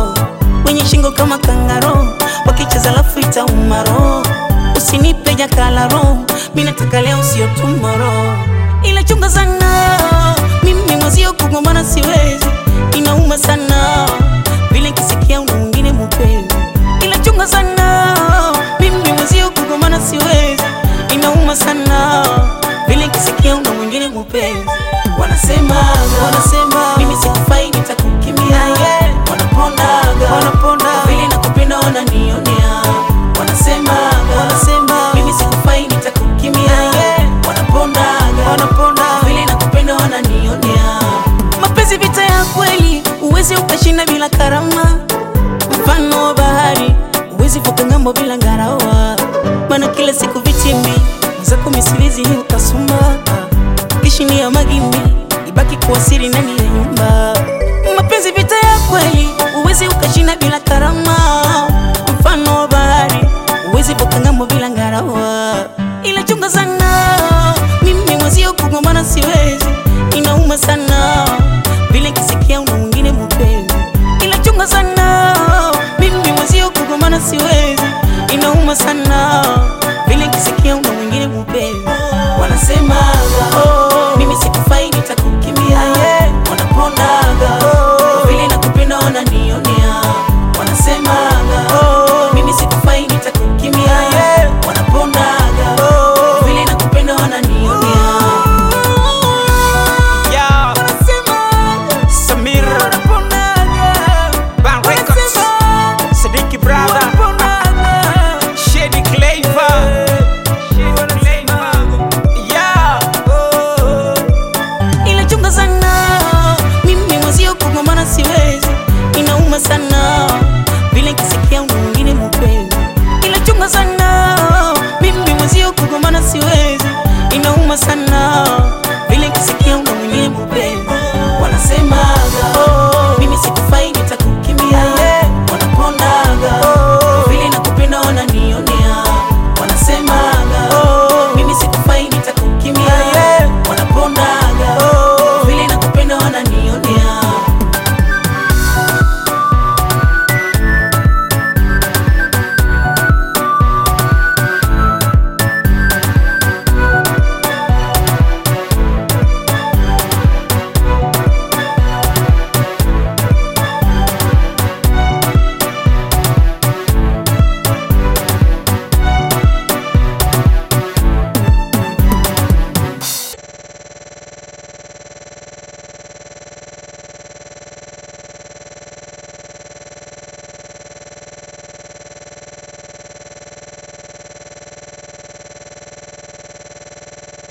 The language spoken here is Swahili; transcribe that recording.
wenye shingo kama kangaro, wakicheza lafu itaumaro. Usinipe jakalaro, mimi nataka leo sio tomorrow, ila chunga sana mimi mwezio kugombana siwezi, inauma sana vile kisikia una mwingine mupenzi, ila chunga sana mimi mwezio kugombana siwezi, inauma sana vile kisikia una mwingine mupenzi. Wanasema wanasema mimi sikufai, nitakukimbia wanapondaga wanaponda vile nakupenda wananionea. Wanasema wanasema mimi sikufai, nitakukimbia wanapondaga wanaponda vile nakupenda wananionea. Mapenzi vita ya kweli, uwezi ukashinda bila karama. Mfano wa bahari, uwezi vuka ngambo bila ngarawa. Maana kila siku vitimbi zako misilizi hii utasumba kishini ya magimbi ibaki kuwa siri ndani ya nyumba. Mapenzi vita ya kweli, uwezi ukashinda bila karama. Mfano wa bahari, uwezi vuka ngambo bila ngarawa. Ila chunga sana, mimi mwezio kugombana siwezi, inauma sana vile kisikia una mwingine mupenzi. Ila chunga sana, mimi mwezio kugombana siwezi, inauma sana vile kisikia una mwingine mupenzi. Wanasema oh, mimi sikufai, nitakukimbia wanapondaga vile nakupenda wananionea